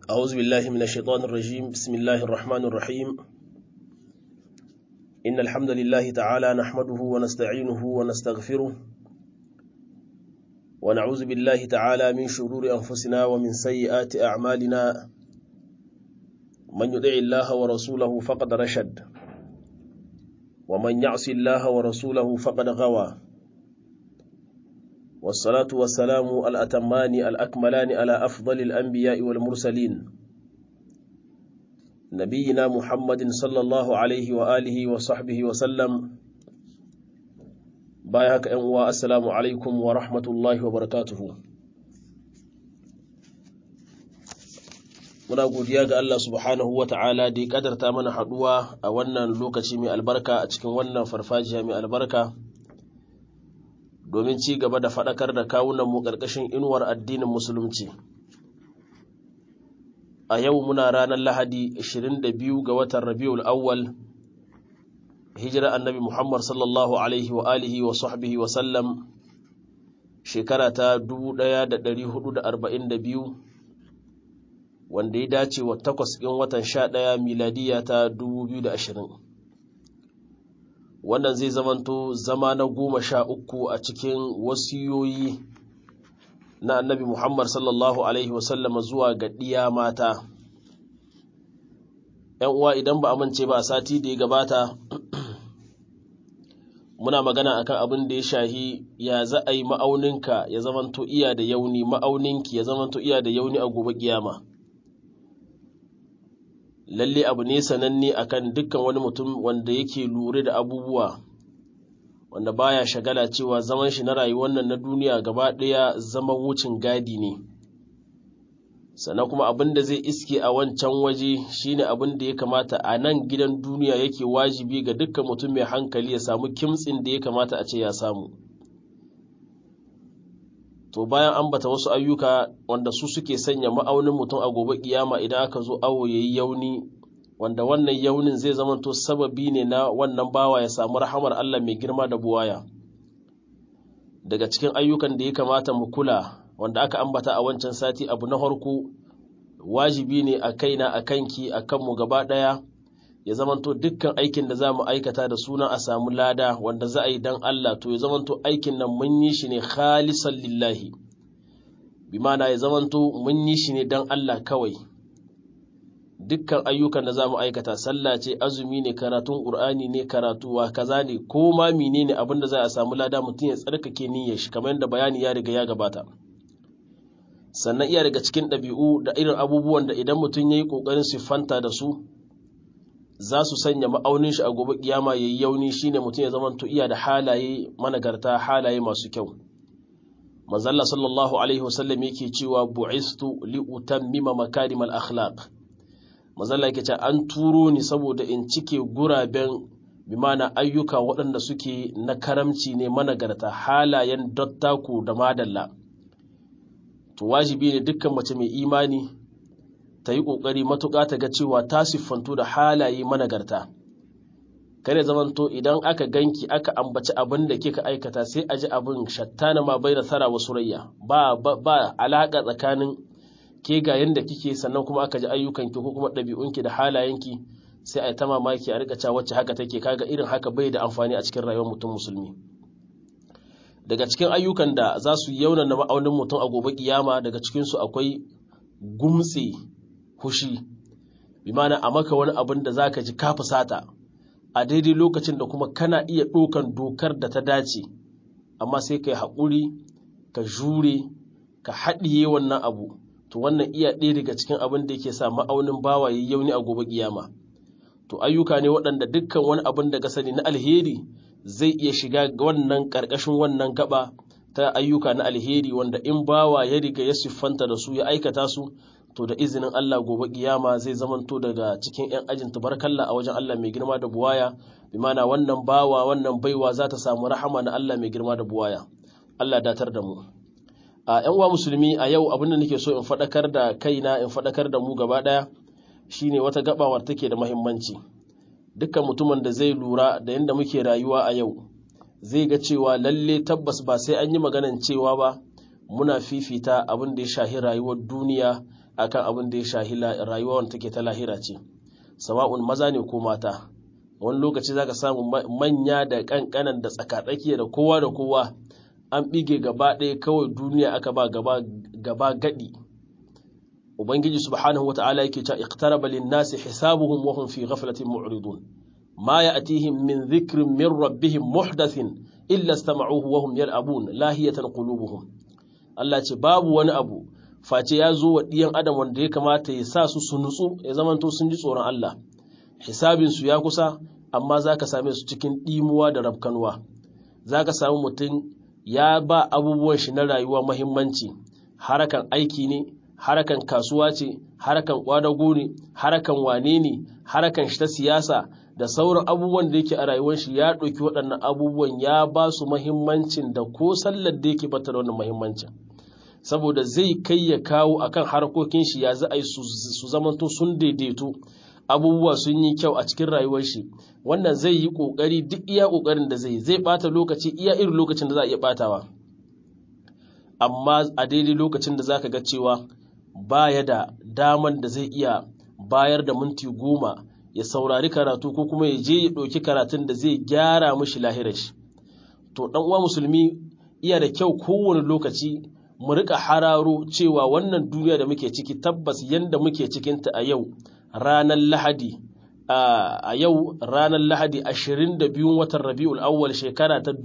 أعوذ بالله من الشيطان الرجيم بسم الله الرحمن الرحيم إن الحمد لله تعالى نحمده ونستعينه ونستغفره ونعوذ بالله تعالى من شرور أنفسنا ومن سيئات أعمالنا من يدع الله ورسوله فقد رشد ومن يعص الله ورسوله فقد غوى والصلاة والسلام الأتمان الأكملان على أفضل الأنبياء والمرسلين نبينا محمد صلى الله عليه وآله وصحبه وسلم بايهك أنواء السلام عليكم ورحمة الله وبركاته muna godiya ga Allah subhanahu wa ta'ala da ya kadarta mana haduwa a wannan lokaci mai albarka a cikin wannan farfajiya mai albarka domin ci gaba da faɗakar da kawunanmu ƙarƙashin inuwar addinin musulunci a yau muna ranar lahadi 22 ga watan rabiul awwal hijira annabi muhammad sallallahu alaihi wa alihi wa sahbihi wa sallam shekara ta 1442 wanda ya dace wa takwas ɗin watan sha ɗaya miladiya ta 2020 wannan zai zamanto zama na goma sha uku a cikin wasiyoyi na annabi Muhammad sallallahu Alaihi wasallam zuwa ga ɗiya mata. ‘Yan uwa idan ba amince ba a sati da ya gabata, muna magana akan abin da ya shahi ya za a yi ma'auninka ya zamanto iya da yauni ma'auninki ya zamanto iya da yauni a gobe kiyama. lalle abu ne sananne akan dukkan wani mutum wanda yake lura da abubuwa wanda baya shagala cewa zaman shi na rayuwar nan na duniya gaba ɗaya zaman wucin gadi ne sannan kuma abin da zai iske a wancan waje shine abin da ya kamata a nan gidan duniya yake wajibi ga dukkan mutum mai hankali ya samu kimtsin da ya kamata a ce ya samu to bayan ambata wasu ayyuka wanda su suke sanya ma'aunin mutum a gobe kiyama idan aka zo awo yayi yauni wanda wannan yaunin zai zamanto sababi ne na wannan bawa ya samu rahamar Allah mai girma da buwaya daga cikin ayyukan da ya kamata mu kula wanda aka ambata a wancan sati abu na farko wajibi ne a kaina a kanki a kanmu gaba ɗaya ya zamanto dukkan aikin da za mu aikata da suna a samu lada wanda za a yi don Allah to ya zamanto aikin nan mun yi shi ne khalisan lillahi bi mana ya zamanto mun yi shi ne don Allah kawai dukkan ayyukan da za mu aikata sallah ce azumi ne karatun ƙur'ani ne karatuwa kaza ne ko ma menene abin da za a samu lada mutum ya tsarkake niyyar shi kamar yadda bayani ya riga ya gabata sannan iya daga cikin ɗabi'u da irin abubuwan da idan mutum ya yi ƙoƙarin siffanta da su za su sanya ma'aunin shi a gobe kiyama yayi yauni shine mutum ya zamanto iya da halaye managarta halaye masu kyau manzalla sallallahu alaihi wasallam yake cewa bu'istu li utammima makarimal akhlaq manzalla yake cewa an turo ni saboda in cike guraben bimana ayyuka waɗanda suke na karamci ne managarta halayen dattaku da madalla to wajibi ne dukkan mace mai imani ta yi ƙoƙari matuƙa ta ga cewa ta siffantu da halaye managarta kare zamanto idan aka ganki aka ambaci abin da kika aikata sai a ji abin shattana ma bai da tsara wa surayya ba ba alaƙa tsakanin ke ga yanda kike sannan kuma aka ji ayyukanki ko kuma ɗabi'unki da halayenki sai a yi ta mamaki a rika cewa wacce haka take kaga irin haka bai da amfani a cikin rayuwar mutum musulmi daga cikin ayyukan da za su yauna na ma'aunin mutum a gobe kiyama daga cikinsu akwai gumtse hushi bi mana a maka wani abin da zaka ji ka fusata a daidai lokacin da kuma kana iya ɗaukan dokar da ta dace amma sai ka yi haƙuri ka jure ka haɗiye wannan abu to wannan iya ɗaya daga cikin abin da yake sa ma'aunin bawa ya yauni a gobe kiyama to ayyuka ne waɗanda dukkan wani abin da ka sani na alheri zai iya shiga wannan ƙarƙashin wannan gaba ta ayyuka na alheri wanda in bawa ya riga ya siffanta da su ya aikata su to da izinin Allah gobe kiyama zai zamanto daga cikin 'yan ajin tabarkalla a wajen Allah mai girma da buwaya bi mana wannan bawa wannan baiwa za ta samu rahama na Allah mai girma da buwaya Allah datar da mu a 'yan uwa musulmi a yau abin da nake so in faɗakar da kaina in faɗakar da mu gaba ɗaya shine wata gabawar take da muhimmanci dukkan mutumin da zai lura da yadda muke rayuwa a yau zai ga cewa lalle tabbas ba sai an yi maganan cewa ba muna fifita abin da ya shahi rayuwar duniya akan abin da ya shahi rayuwa wanda take ta lahira ce sawa'un maza ne ko mata wani lokaci zaka samu manya da kankanan da tsakatsakiya da kowa da kowa an bige gaba ɗaya kawai duniya aka ba gaba gaba gadi ubangiji subhanahu wata'ala yake cewa iqtaraba lin-nasi hisabuhum wa hum fi ghaflatin mu'ridun ma ya'tihim min dhikrin min rabbihim muhdathin illa istama'uhu wa hum yal'abun lahiyatan qulubuhum Allah ce babu wani abu face ya zo wa ɗiyan adam wanda ya kamata ya sa su su nutsu ya zamanto sun ji tsoron Allah hisabinsu ya kusa amma za ka same su cikin ɗimuwa da rafkanuwa za ka samu mutum ya ba abubuwan shi na rayuwa mahimmanci harakan aiki ne harakan kasuwa ce harakan kwadago ne harakan wane ne harakan shi ta siyasa da sauran abubuwan da yake a rayuwar shi ya ɗauki waɗannan abubuwan ya ba su mahimmancin da ko sallar da yake bata da wannan mahimmancin saboda zai kai ya kawo akan harkokin shi ya za a yi su zamanto sun daidaito abubuwa sun yi kyau a cikin rayuwar shi wannan zai yi kokari duk iya kokarin da zai zai bata lokaci iya irin lokacin da za a iya batawa amma a daidai lokacin da zaka ga cewa baya da daman da zai iya bayar da minti goma ya saurari karatu ko kuma ya je ya ɗauki karatun da zai gyara mishi lahirar shi to ɗan uwa musulmi iya da kyau kowane lokaci mu rika hararo cewa wannan duniya da muke ciki tabbas yanda muke cikinta a yau ranar lahadi a yau ranar lahadi 22 watan rabi'ul awwal shekara ta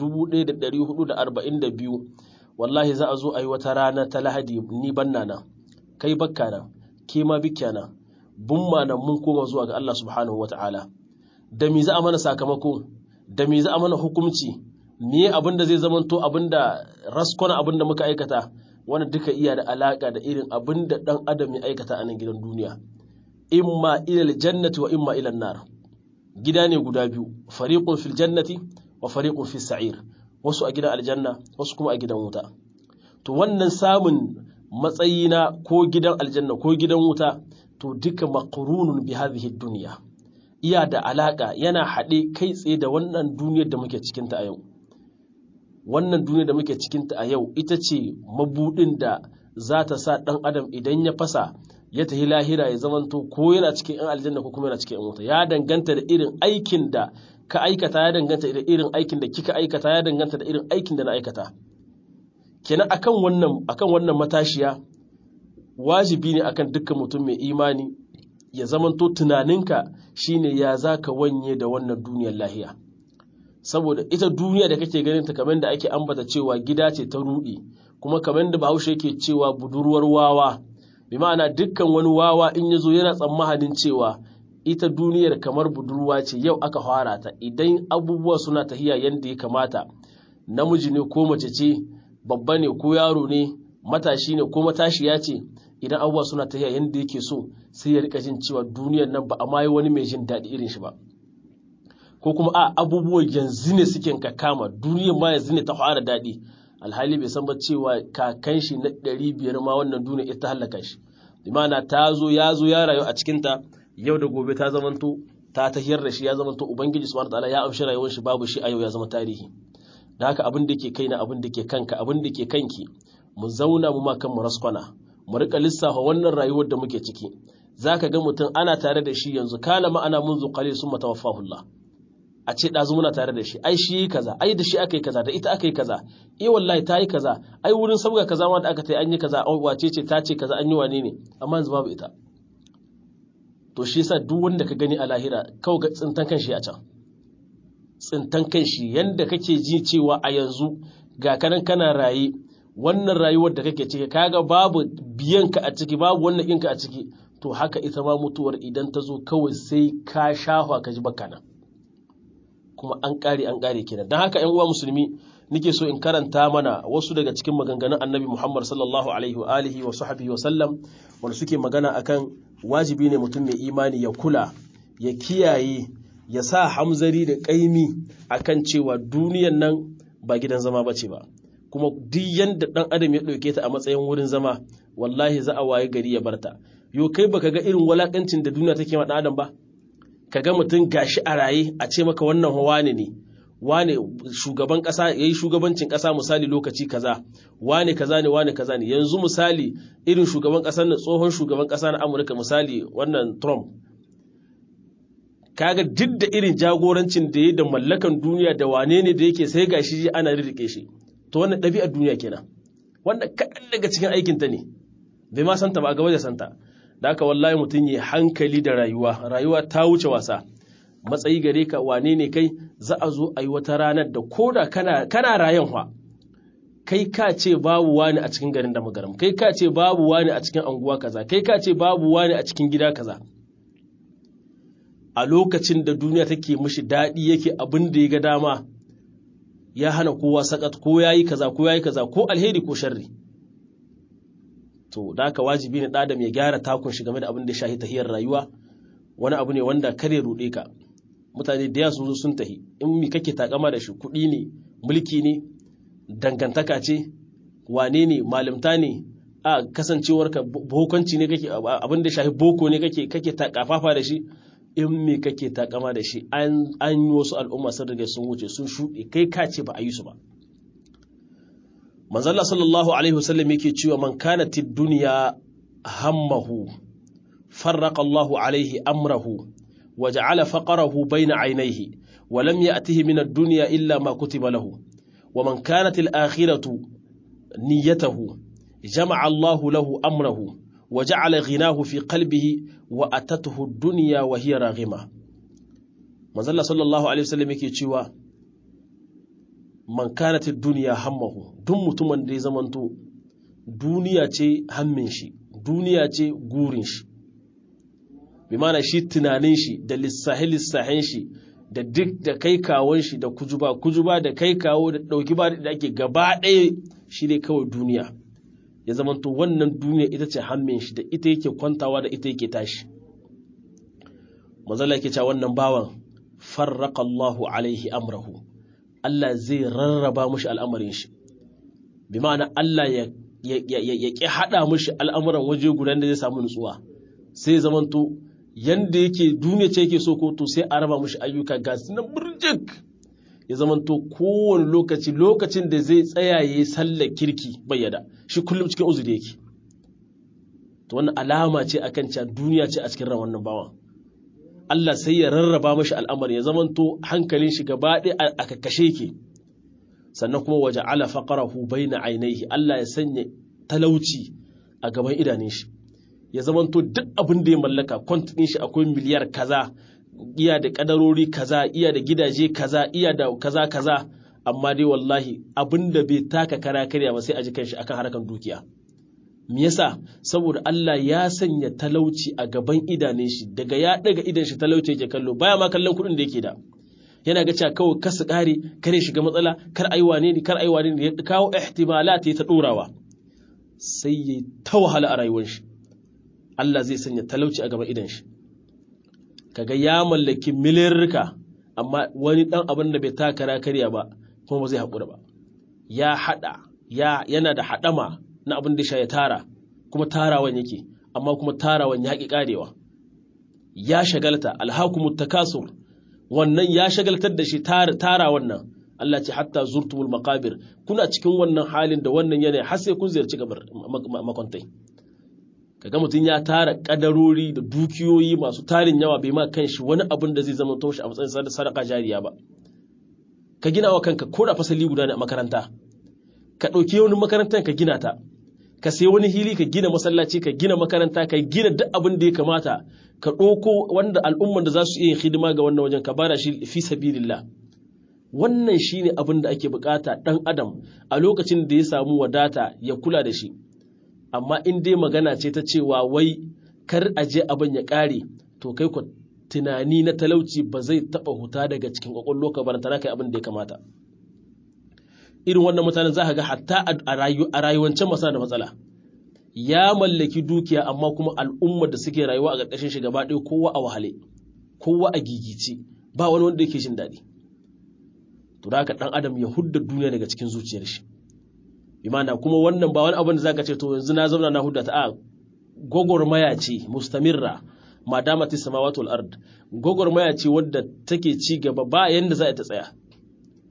1442 wallahi za a zo a yi wata rana ta lahadi ni banna nan kai bakka nan ke ma bikya nan bumma nan mun koma zuwa ga Allah subhanahu wata'ala da me za a mana sakamako da me za a mana hukunci me abin da zai zamanto abin da raskona abin da muka aikata wanda duka iya da alaka da irin abin da dan adam ya aikata a nan gidan duniya imma ilal jannati wa imma ilan nar gida ne guda biyu fariqun fil jannati wa fariqun fis sa'ir wasu a gidan aljanna wasu kuma a gidan wuta to wannan samun matsayi na ko gidan aljanna ko gidan wuta to duka maqrunun bi hadhihi dunya iya da alaka yana haɗe kai tsaye da wannan duniyar da muke cikin ta a yau wannan duniyar da muke cikin ta a yau ita ce mabudin da za ta sa ɗan adam idan ya fasa ya tafi lahira ya zamanto ko yana cikin yan aljanna ko kuma yana cikin yan wuta ya danganta da irin aikin da ka aikata ya danganta da irin aikin da kika aikata ya danganta da irin aikin da na aikata kenan akan wannan akan wannan matashiya wajibi ne akan dukkan mutum mai imani ya zamanto tunaninka shine ya zaka wanye da wannan duniyar lahiya saboda ita duniya da kake ganin ta kamar da ake ambata cewa gida ce ta rudi kuma kamar da Bahaushe yake cewa budurwar wawa bi ma'ana dukkan wani wawa in ya zo yana tsammanin cewa ita duniyar kamar budurwa ce yau aka fara ta idan abubuwa suna tahiya yadda ya kamata namiji ne ko mace ce babba ne ko yaro ne matashi ne ko matashiya ce idan abubuwa suna tahiya yadda yake so sai ya rika jin cewa duniyar nan ba a ma wani mai jin daɗi irin shi ba ko kuma a abubuwa yanzu ne suke kama duniyar ma yanzu ne ta fara daɗi alhali bai san ba cewa kakan shi na ɗari biyar ma wannan duniya ita hallaka shi imana ta zo ya zo ya rayu a cikinta yau da gobe ta zamanto ta tahiyar da shi ya zamanto ubangiji subhanahu wataala ya amshi rayuwar shi babu shi a yau ya zama tarihi da haka abin da ke kai na abin da ke kanka abin da ke kanki mu zauna mu ma kan mu raskwana mu rika lissafa wannan rayuwar da muke ciki zaka ga mutum ana tare da shi yanzu kana ma ana munzu qalil summa tawaffahu Allah a ce ɗazu muna tare da shi ai shi yi kaza ai da shi aka yi kaza da ita aka yi kaza eh wallahi ta yi kaza ai wurin sabga kaza ma da aka tai an yi kaza wace ce ta ce kaza an yi wane ne amma yanzu babu ita to shi yasa duk wanda ka gani a lahira kawai ga tsintan kan shi a can tsintan kan shi yanda kake ji cewa a yanzu ga kanan kana raye wannan rayuwar da kake ciki kaga babu biyan ka a ciki babu wannan ɗinka a ciki to haka ita ma mutuwar idan ta zo kawai sai ka shafa ka ji baka nan kuma an ƙare an ƙare kenan don haka 'yan uwa musulmi nake so in karanta mana wasu daga cikin maganganun annabi Muhammad sallallahu alaihi wa alihi wa sahbihi wa sallam wanda suke magana akan wajibi ne mutum mai imani ya kula ya kiyaye ya sa hamzari da ƙaimi akan cewa duniyan nan ba gidan zama bace ba kuma duk yanda dan adam ya ɗauke ta a matsayin wurin zama wallahi za a waye gari ya barta yo kai baka ga irin walakancin da duniya take ma dan adam ba ka ga mutum gashi a raye a ce maka wannan hawa ne ne wane shugaban ƙasa ya yi shugabancin ƙasa misali lokaci kaza wane kaza ne wane kaza ne yanzu misali irin shugaban ƙasar na tsohon shugaban ƙasa na amurka misali wannan trump kaga duk da irin jagorancin da ya da mallakan duniya da wane ne da yake sai gashi ana rirrike shi to wannan ɗabi'ar duniya kenan wannan kaɗan daga cikin aikinta ne bai ma santa ba a gaba da santa da haka wallahi mutum yi hankali da rayuwa rayuwa ta wuce wasa matsayi gare ka wane ne kai za a zo a yi wata ranar da koda kana kana rayan wa kai ka ce babu wani a cikin garin da magaram kai ka ce babu wani a cikin anguwa kaza kai ka ce babu wani a cikin gida kaza a lokacin da duniya take mishi daɗi yake abin da ya ga dama ya hana kowa sakat ko yayi kaza ko yayi kaza ko alheri ko sharri to da haka wajibi ne ɗadam ya gyara takun shi game da abin da ya shahi tahiyar rayuwa wani abu ne wanda kare ruɗe ka mutane da sun zo sun tahi in mi kake takama da shi kuɗi ne mulki ne dangantaka ce wane ne malimta ne a kasancewarka bokonci ne kake abin da shahi boko ne kake kake takafafa da shi in me kake takama da shi an yi wasu al'umma sun riga sun wuce sun shuɗe kai ka ce ba a yi su ba manzalla sallallahu alaihi wasallam yake cewa man kana tid dunya hammahu farraqa Allahu alaihi amrahu wa ja'ala faqarahu bayna aynayhi wa lam ya'tihi min ad-dunya illa ma kutiba lahu wa man kanat al-akhiratu niyyatahu jama'a Allahu lahu amrahu wa ja'ala ghinahu fi qalbihi wa atatuhu ad-dunya wa hiya raghima manzalla sallallahu alaihi wasallam yake cewa man kanat duniya hammahu duk mutumin da ya zamanto duniya ce hammin shi duniya ce gurin shi bi mana shi tunanin shi da lissahi lissahin shi da duk da kai kawon shi da kujuba kujuba da kai kawo da dauki ba da ake gaba ɗaya shi ne kawai duniya ya zamanto wannan duniya ita ce hammin shi da ita yake kwantawa da ita yake tashi manzala yake cewa wannan bawan farraqa Allahu alaihi amrahu Allah zai rarraba mushi al'amarin shi, bi ma'ana Allah ya ƙi haɗa mushi al'amuran waje guda da zai samu nutsuwa, sai zamanto yanda yake duniya ce yake so ko to sai a raba mushi ayyuka ga na burjik ya zamanto kowane lokaci lokacin da zai tsaya ya yi sallar kirki bayyada shi kullum cikin uzuri yake. To wannan alama ce akan cewa duniya ce a cikin ran wannan bawan. Allah sai ya rarraba mashi al'amari ya zamanto hankalin shi gaba ɗaya a kakkashe ke, sannan kuma waje ala faƙarahu bai na ainihi Allah ya sanya talauci a gaban idanun shi, ya zamanto duk abin da ya mallaka kwantin shi akwai miliyar kaza, iya da ƙadarori kaza, iya da gidaje kaza, iya da kaza kaza, amma dai wallahi abin da bai taka kara karya ba sai a ji kanshi akan harkan dukiya. Me yasa saboda Allah ya sanya talauci a gaban idanun shi daga ya daga idan shi talauci yake kallo baya ma kallon kuɗin da yake da yana ga cewa kawai kasu ƙare kare shiga matsala kar ai wane ne kar ai wane ne ya kawo ihtimalat ya ta dorawa sai ya ta wahala a rayuwar shi Allah zai sanya talauci a gaban idan shi kaga ya mallaki milirka amma wani dan abin da bai takara karya ba kuma ba zai haƙura ba ya hada ya yana da hadama na abin da sha ya tara kuma tarawan yake amma kuma tarawan ya ƙi ƙarewa ya shagalta alhakumut takasur wannan ya shagaltar da shi tara wannan Allah ce hatta zurtumul maqabir kuna cikin wannan halin da wannan yanayi har sai kun ziyarci gabar makwantai kaga mutum ya tara kadarori da dukiyoyi masu tarin yawa bai ma kanshi wani abin da zai zama toshi a matsayin sadaka jariya ba ka gina wa kanka ko da fasali guda ne a makaranta ka ɗauki wani makarantar ka gina ta ka sai wani hili ka gina masallaci ka gina makaranta ka gina duk abin da ya kamata ka ɗauko wanda al'umman da za su iya hidima ga wannan wajen ka bada shi fi sabilillah wannan shine abin da ake bukata ɗan adam a lokacin da ya samu wadata ya kula da shi amma in dai magana ce ta cewa wai kar a je abin ya ƙare to kai ku tunani na talauci ba zai taɓa huta daga cikin ƙwaƙwallo ka barantana kai abin da ya kamata irin wannan mutanen za ka ga hatta a rayuwancin masu da matsala ya mallaki dukiya amma kuma al'ummar da suke rayuwa a ƙarƙashin shi gaba ɗaya kowa a wahale kowa a gigice ba wani wanda yake jin daɗi to da haka ɗan adam ya hudda duniya daga cikin zuciyar shi imana kuma wannan ba wani abin da zaka ce to yanzu na zauna na hudda ta a gwagwarmaya ce mustamirra ma damati samawati wal ard gwagwarmaya ce wadda take ci gaba ba yanda za ta tsaya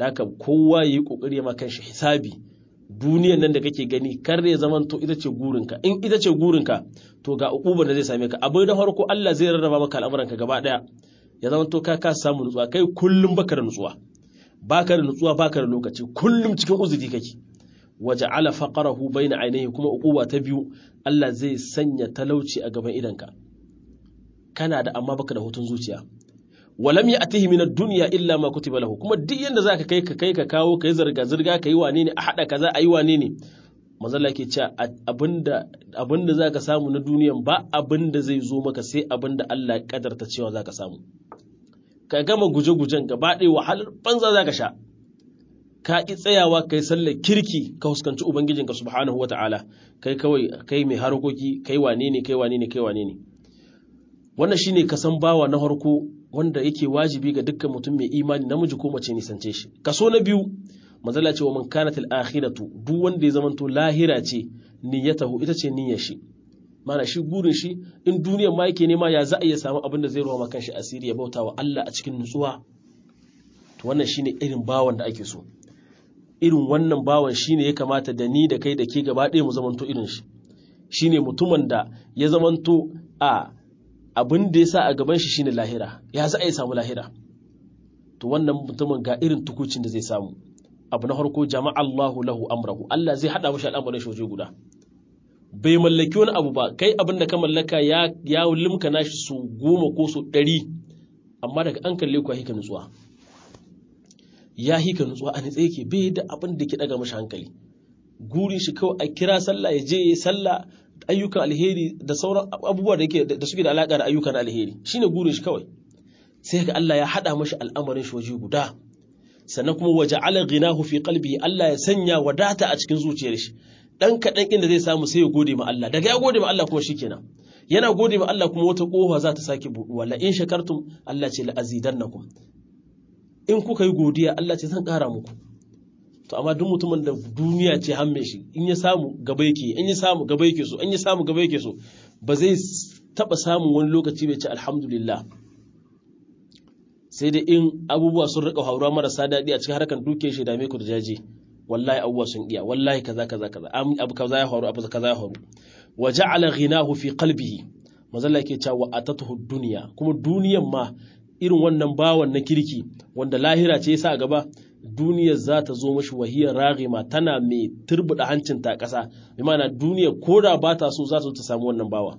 da haka kowa yayi kokari ya maka shi hisabi duniyan nan da kake gani kar ya zaman to ita ce gurinka in ita ce gurinka to ga ukubar da zai same ka abin da farko Allah zai rarraba maka al'amuranka gaba daya ya zaman to ka ka samu nutsuwa kai kullum baka da nutsuwa baka da nutsuwa baka da lokaci kullum cikin uzuri kake waja'ala faqarahu baina ainihi kuma ukuba ta biyu Allah zai sanya talauci a gaban idanka kana da amma baka da hutun zuciya walam ya'tihi min ad-dunya illa ma kutiba lahu kuma duk yanda zaka kai ka kai ka kawo kai zarga zirga kai wane ne a hada kaza ayi wane ne manzo Allah yake cewa abinda abinda zaka samu na duniyan ba abinda zai zo maka sai abinda Allah ya kadarta cewa zaka samu ka gama guje-gujen gaba ɗaya wahalar banza zaka sha ka ki tsayawa kai sallar kirki ka huskanci ubangijinka subhanahu wata'ala kai kawai kai mai harkoki kai wane ne kai wane ne kai wane ne wannan shine ka san bawa na harko wanda yake wajibi ga dukkan mutum mai imani namiji ko mace nisance shi kaso na biyu mazala ce wa man kanat al akhiratu duk wanda ya zamanto lahira ce niyyatahu ita ce niyyar shi mana shi gurin shi in duniyar ma yake nema ya za a iya samu abin da zai ruwa makan shi asiri ya bauta wa Allah a cikin nutsuwa to wannan shine irin bawan da ake so irin wannan bawan shine ya kamata da ni da kai da ke gaba ɗaya mu zamanto irin shi shine mutumin da ya zamanto a abin da ya sa a gaban shi shine lahira ya za a yi samu lahira to wannan mutumin ga irin tukucin da zai samu abu na farko jama'a Allahu lahu amrahu Allah zai hada mashi al'amarin shi waje guda bai mallaki wani abu ba kai abin da ka mallaka ya ya limka nashi su goma ko su ɗari amma daga an kalle ku hika nutsuwa ya hika nutsuwa a nitse yake bai da abin da ke daga mashi hankali gurin shi kawai a kira sallah ya je ya sallah ayyukan alheri da sauran abubuwa da yake da suke da alaka da ayyukan alheri shine gurin shi kawai sai ga Allah ya hada mashi al'amarin shi waje guda sannan kuma waja'ala ghinahu fi qalbihi Allah ya sanya wadata a cikin zuciyar shi dan kadan inda zai samu sai ya gode ma Allah daga ya gode ma Allah kuma shikenan yana gode ma Allah kuma wata kofa za ta sake buduwa la in shakartum Allah ce la azidannakum in kuka yi godiya Allah ce zan kara muku to amma duk mutumin da duniya ce hamme shi in ya samu gaba yake in ya samu gaba yake so in ya samu gaba yake so ba zai taba samun wani lokaci bai ce alhamdulillah sai dai in abubuwa sun rika haura marasa daɗi a cikin harkar duke shi dame ku da jaje wallahi abubuwa sun iya wallahi kaza kaza kaza abu kaza ya faru abu kaza ya faru wa ja'ala ghinahu fi qalbihi mazalla yake cewa atatuhu dunya kuma duniyan ma irin wannan bawan na kirki wanda lahira ce yasa a gaba duniyar za ta zo mashi wahiyar ragima tana mai turbuda hancin ta ƙasa bi ma'ana duniya ko da ba ta so za ta ta samu wannan bawa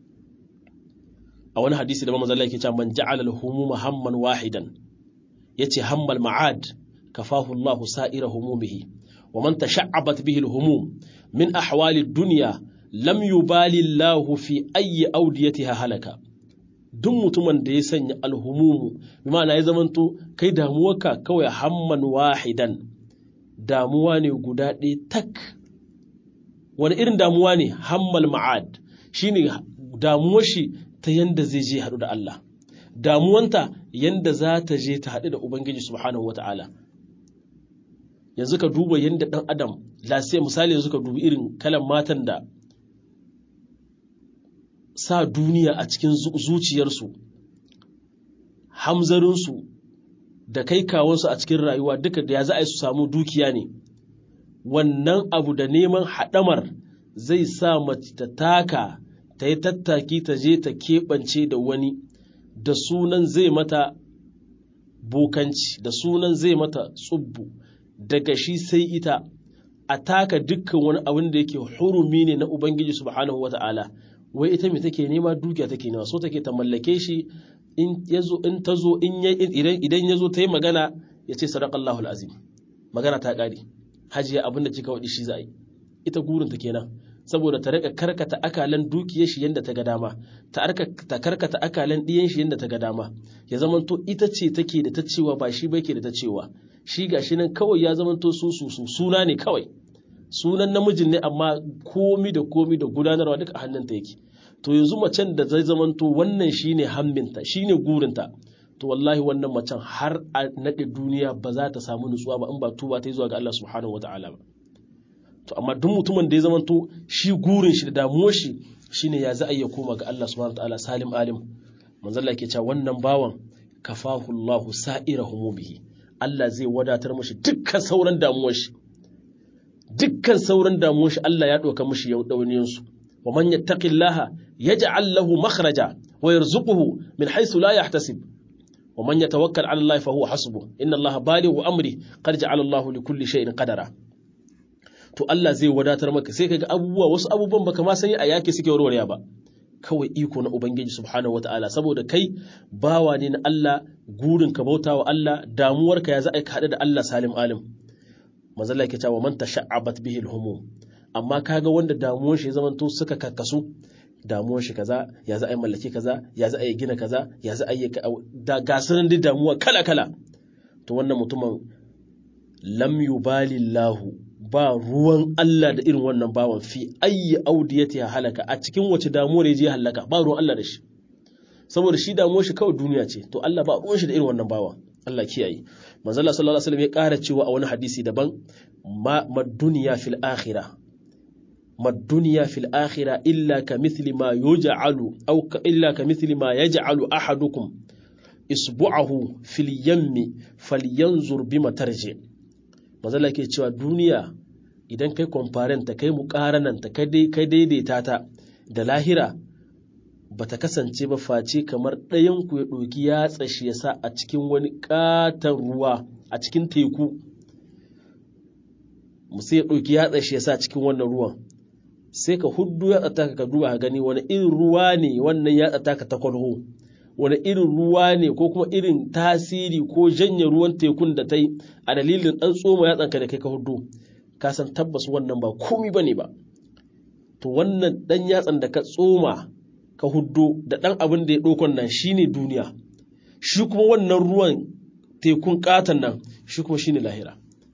a wani hadisi da manzo Allah yake cewa man ja'ala al-humuma hamman wahidan yace hammal ma'ad kafahu Allah sa'ira humumihi wa man tasha'abat bihi al-humum min ahwali ad-dunya lam yubali Allah fi ayyi awdiyatiha halaka duk mutumin da ya sanya alhumumu bi ma'ana ya zamanto kai damuwarka kawai hamman wahidan damuwa ne guda ɗaya tak wani irin damuwa ne hammal ma'ad shine damuwar shi ta yanda zai je haɗu da Allah damuwanta yanda za ta je ta haɗu da Ubangiji subhanahu wata'ala yanzu ka duba yanda ɗan adam lasiya misali yanzu ka dubi irin kalan matan da sa duniya a cikin zuciyarsu hamzarinsu da kai kawansu a cikin rayuwa duka da ya za a yi su samu dukiya ne wannan abu da neman haɗamar zai sa mace ta taka ta yi tattaki ta je ta keɓance da wani da sunan zai mata bokanci da sunan zai mata tsubbu daga shi sai ita a taka dukkan wani abin da yake hurumi ne na Ubangiji subhanahu wa ta'ala wai ita mai take nema dukiya take nema so take ta mallake shi in yazo in ta zo in idan idan yazo ta yi magana ya ce sadaqallahu alazim magana ta kare hajiya abin da kika wadi shi za yi ita gurin ta kenan saboda ta rika karkata akalan dukiyar shi yanda ta ga dama ta ta karkata akalan diyan shi yanda ta ga dama ya zamanto ita ce take da ta cewa ba shi ba yake da ta cewa shi gashi nan kawai ya zamanto su su su suna ne kawai sunan namijin ne amma komi da komi da gudanarwa duka a hannunta yake to yanzu macen da zai zamanto wannan shine hamminta shine gurinta to wallahi wannan macen har a naɗe duniya ba za ta samu nutsuwa ba in ba tuba ta yi zuwa ga Allah subhanahu wataala ba to amma duk mutumin da ya zamanto shi gurin shi da damuwar shi shine ya za a iya koma ga Allah subhanahu wataala salim alim manzo Allah ke cewa wannan bawan kafahu Allahu sa'ira humubihi Allah zai wadatar mashi dukkan sauran damuwar shi dukkan sauran damuwar shi Allah ya ɗauka mashi dauniyan su wa man yattaqillaha yaj'al lahu makhraja wa yarzuquhu min haythu la yahtasib wa man yatawakkal 'ala Allah fa huwa hasbuh inna Allah balighu amri qad ja'ala Allah li kulli shay'in qadara to Allah zai wadatar maka sai kaga abubuwa wasu abubuwan baka ma sani a yake suke warware ba kawai iko na Ubangiji subhanahu wata'ala saboda kai bawa ne na Allah gurin ka bauta wa Allah damuwarka ya za a haɗu da Allah salim alim mazalla yake cewa man tasha'abat bihi al amma kaga wanda damuwar shi zaman to suka kakkasu damuwar shi kaza ya za a yi mallake kaza ya za a yi gina kaza ya za a yi da gasunan da damuwa kala kala to wannan mutumin lam yubalillahu ba ruwan Allah da irin wannan bawan fi ayyi audiyati halaka a cikin wace damuwar je halaka ba ruwan Allah da shi saboda shi damuwar shi kawai duniya ce to Allah ba ruwan shi da irin wannan bawan Allah kiyaye manzo Allah sallallahu alaihi wasallam ya ƙara cewa a wani hadisi daban ma madunya fil akhirah madunya fil akhirah illa kamithli ma yuj'alu aw illa kamithli ma yaj'alu ahadukum isbu'ahu fil yammi falyanzur bima tarji' mazala ke cewa duniya idan kai ta kai muƙarananta kai daidaita ta da lahira ba ta kasance ba face kamar ɗayanku ya ɗoki ya tsashi ya sa a cikin wani ƙaton ruwa a cikin teku musu ya ɗoki ya tsashi ya sa a cikin wannan ruwan sai ka huddu ya tsata ka duba ka gani wani irin ruwa ne wannan ya tsata ka ta kwalho wani irin ruwa ne ko kuma irin tasiri ko janye ruwan tekun da ta yi a dalilin ɗan tsoma yatsanka da kai ka hudu ka san tabbas wannan ba komi ba ne ba to wannan ɗan yatsan da ka tsoma ka hudu da ɗan abin da ya ɗaukon nan shi ne duniya shi kuma wannan ruwan tekun ƙaton nan shi kuma shi ne lahira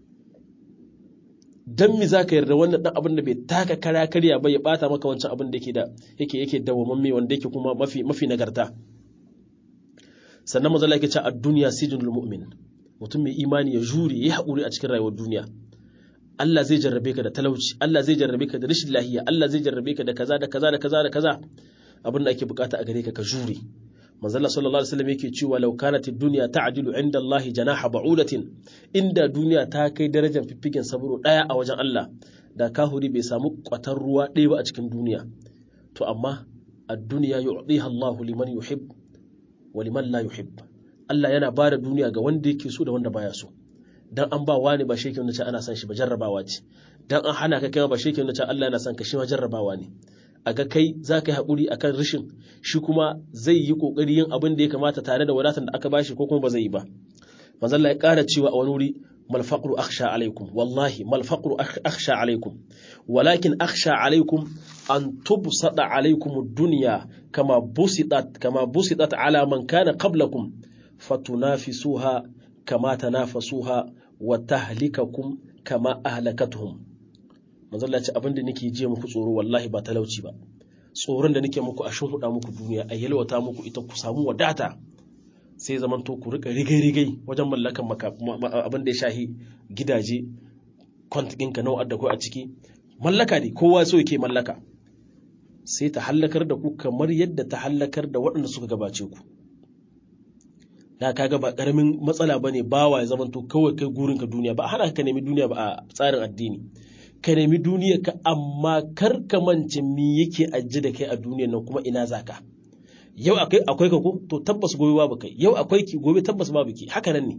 don mi za ka yarda wannan ɗan abin da bai taka kara karya ba ya ɓata maka wancan abin da yake da yake yake dawwamamme wanda yake kuma mafi mafi nagarta sannan manzo Allah yake cewa ad-dunya sijnul mu'min mutum mai imani ya jure ya haƙuri a cikin rayuwar duniya Allah zai jarrabe ka da talauci Allah zai jarrabe ka da rashin lahiya Allah zai jarrabe ka da kaza da kaza da kaza da kaza abin da ake bukata a gare ka ka jure manzo Allah sallallahu alaihi wasallam yake cewa law kanat ad-dunya ta'dilu 'inda Allah janaha ba'udatin inda duniya ta kai darajar fiffigen saburo daya a wajen Allah da kahuri bai samu kwatar ruwa ɗaya ba a cikin duniya to amma ad-dunya yu'tiha Allah liman yuhib wa liman la yuhib Allah yana ba da duniya ga wanda yake so da wanda baya so dan an ba wani ba shekin nace ana son shi ba jarrabawa ce dan an hana ka kai ba shekin nace Allah yana son ka shi ma jarrabawa ne a ga kai za ka yi haƙuri a kan rashin shi kuma zai yi ƙoƙari yin abin da ya kamata tare da wadatar da aka bashi ko kuma ba zai yi ba manzalla ya ƙara cewa a wani wuri malfaƙru akhsha alaikum wallahi malfaƙru akhsha alaikum walakin akhsha alaikum an tubsada alaikum ad-dunya kama busitat kama busitat ala man kana qablakum fatunafisuha kama tanafasuha wa tahlikakum kama ahlakatuhum manzo Allah ya ce abin da nake je muku tsoro wallahi ba talauci ba tsoron da nake muku a huda muku duniya a yalwata muku ita ku samu wadata sai zaman to ku rika rigai-rigai wajen mallakan abin da ya shahi gidaje kwantikinka nawa da ku a ciki mallaka ne kowa so yake mallaka sai ta hallakar da ku kamar yadda ta hallakar da waɗanda suka gabace ku da kaga ba karamin matsala bane bawa ya zamanto kawai kai gurin ka duniya ba hana ka nemi duniya ba a tsarin addini ka nemi duniya ka amma kar ka mance me yake ajje da kai a duniyar nan kuma ina zaka yau akwai akwai ka ko to tabbas gobe babu kai yau akwai ki gobe tabbas babu ki haka nan ne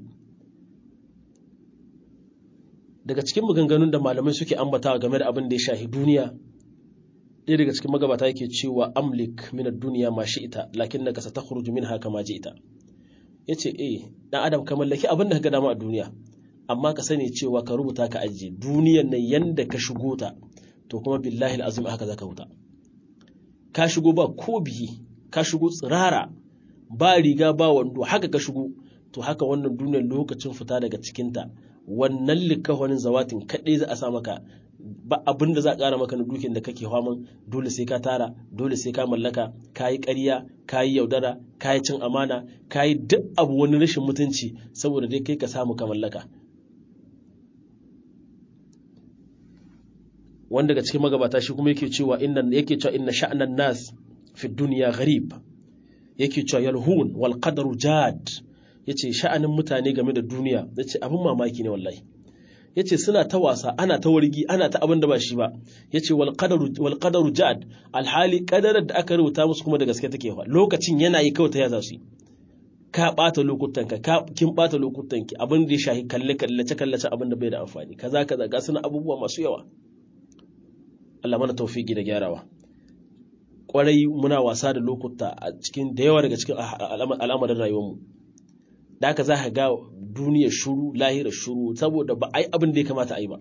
daga cikin maganganun da malamai suke ambatawa game da abin da ya shahi duniya ɗaya daga cikin magabata yake cewa amlik min ad-dunya ma shi'ta lakinnaka satakhruju minha kama ji'ta yace eh dan adam ka mallaki abin da ka ga dama a duniya amma ka sani cewa ka rubuta ka ajiye duniyar nan yanda ka shigo ta to kuma billahi azim haka zaka huta ka shigo ba ko biyi ka shigo tsirara ba riga ba wando haka ka shigo to haka wannan duniyar lokacin fita daga cikinta wannan likahonin zawatin kaɗai za a sa maka ba abin da za a ƙara maka na dukin da kake haman dole sai ka tara dole sai ka mallaka ka yi ƙarya ka yi yaudara ka yi cin amana ka yi duk abu wani rashin mutunci saboda dai kai ka samu ka mallaka wanda daga cikin magabata shi kuma yake cewa inna yake cewa inna sha'nan nas fi dunya gharib yake cewa yalhun wal qadaru jad yace sha'anin mutane game da duniya yace abin mamaki ne wallahi yace suna ta wasa ana ta wargi ana ta abin da ba shi ba yace wal qadaru wal qadaru ja'ad alhali qadarar da aka rubuta musu kuma da gaske take fa lokacin yana yi kawai ta ya za su yi ka ɓata lokutanka ka kin ɓata lokutanki abin da ya shahi kalle kallace kallace abin da bai da amfani kaza kaza ga suna abubuwa masu yawa Allah mana tawfiki da gyarawa kwarai muna wasa da lokuta a cikin da yawa daga cikin al'amarin rayuwarmu da haka za ka ga duniyar shuru lahira shuru saboda ba a yi abin da ya kamata a yi ba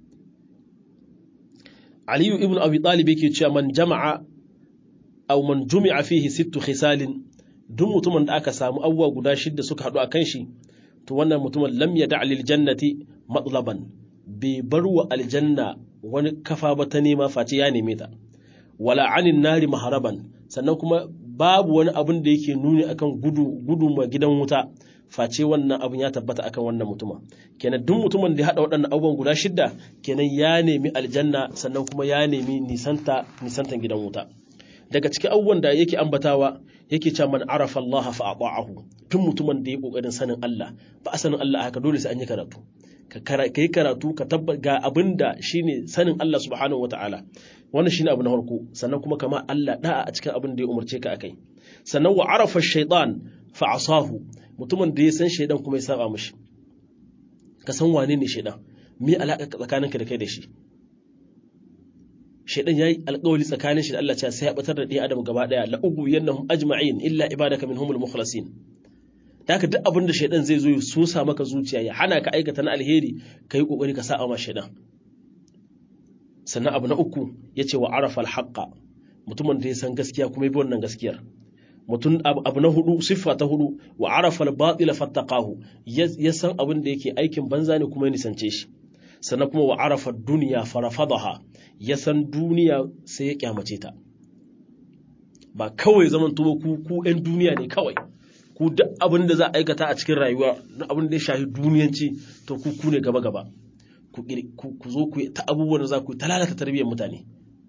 aliyu ibn abi talib yake cewa man jama'a aw man jumi'a fihi sittu khisalin duk mutumin da aka samu abubuwa guda shidda suka haɗu a kan shi to wannan mutumin lam ya da jannati matlaban bai bar wa aljanna wani kafa ba ta nema face ya neme ta wala anin nari maharaban sannan kuma babu wani abin da yake nuni akan gudu gudu ma gidan wuta face wannan abin ya tabbata akan wannan mutuma kenan duk mutumin da ya haɗa waɗannan abubuwan guda shidda kenan ya nemi aljanna sannan kuma ya nemi nisanta nisantan gidan wuta daga cikin abubuwan da yake ambatawa yake cewa man arafa Allah fa ata'ahu tun mutumin da ya kokarin sanin Allah ba a sanin Allah haka dole sai an yi karatu ka yi karatu ka tabbata ga abinda shine sanin Allah subhanahu wataala wannan shine abu na farko sannan kuma kama Allah da'a a cikin abin da ya umarce ka akai sannan wa arafa shaytan fa asahu mutumin da ya san shaydan kuma ya saba mishi ka san wane ne shaydan me alaka tsakaninka da kai da shi shaidan yayi alƙawari tsakanin shi da Allah cewa sai ya batar da ɗaya adam gaba ɗaya la ugu yannahum ajma'in illa ibadaka minhumul mukhlasin haka duk abin da shaidan zai zo ya sosa maka zuciya ya hana ka aikata na alheri kai kokari ka sa'a ma shaidan sannan abu na uku yace wa arafa alhaqa mutumin da ya san gaskiya kuma ya bi wannan gaskiyar mutum abu na hudu siffa ta hudu wa arafa albatila fattaqahu ya san abin da yake aikin banza ne kuma ya nisance shi sannan kuma wa arafa duniya farafadaha ya san duniya sai ya kyamace ta ba kawai zaman tuba ku ku ɗan duniya ne kawai ku duk abin da za a aikata a cikin rayuwa na abin da ya shafi duniyanci to ku ku ne gaba gaba ku zo ku ta abubuwan da za ku ta lalata tarbiyyar mutane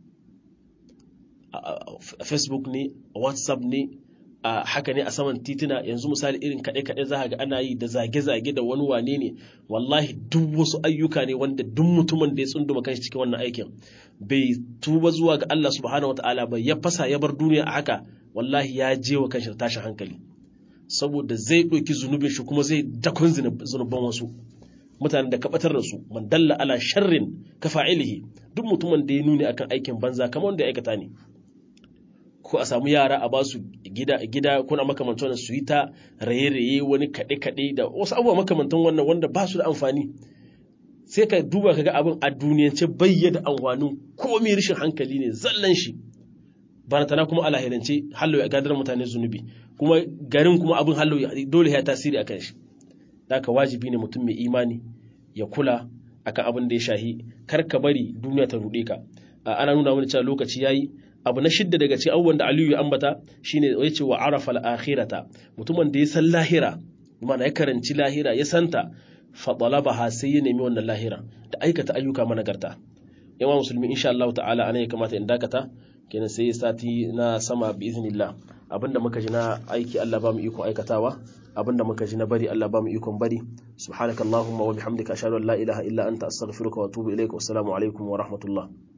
a facebook ne a whatsapp ne a haka ne a saman titina yanzu misali irin kaɗe-kaɗe za ga ana yi da zage-zage da wani wane ne wallahi duk wasu ayyuka ne wanda duk mutumin da ya tsunduma kanshi cikin wannan aikin bai tuba zuwa ga Allah subhanahu wataala ba ya fasa ya bar duniya a haka wallahi ya je wa kanshi tashin hankali saboda zai ɗauki zunubin shi kuma zai dakon zunuban wasu mutanen da kabatar da su man dalla ala sharrin ka fa'ilihi duk mutumin da ya nuni akan aikin banza kamar wanda ya aikata ne ko a samu yara a ba su gida gida kuna makamantan su yi ta raye-raye wani kaɗe-kaɗe da wasu abubuwa makamantan wannan wanda ba su da amfani sai ka duba ka ga abin a duniyance bayyana amfanin komai rashin hankali ne zallan shi barantana kuma a lahirance hallo ya gadar mutane zunubi kuma garin kuma abin hallo dole ya tasiri a kan shi haka wajibi ne mutum mai imani ya kula akan abin da ya shahi kar ka bari duniya ta ruɗe ka ana nuna wani cewa lokaci yayi abu na shidda daga cikin abubuwan da Aliyu ya ambata shine ya ce wa arafa al-akhirata mutumin da ya san lahira mana ya karanci lahira ya santa fa talabaha sai ya nemi wannan lahira da aikata ayyuka managarta yawa musulmi insha Allah ta'ala anan ya kamata in dakata kenan sai sati na sama bi iznillah abinda muka ji na aiki Allah ba mu ikon aikatawa abinda muka ji na bari Allah ba mu ikon bari subhanakallahumma wa bihamdika ashhadu an la ilaha illa anta astaghfiruka wa atubu ilaik wa assalamu alaikum wa rahmatullah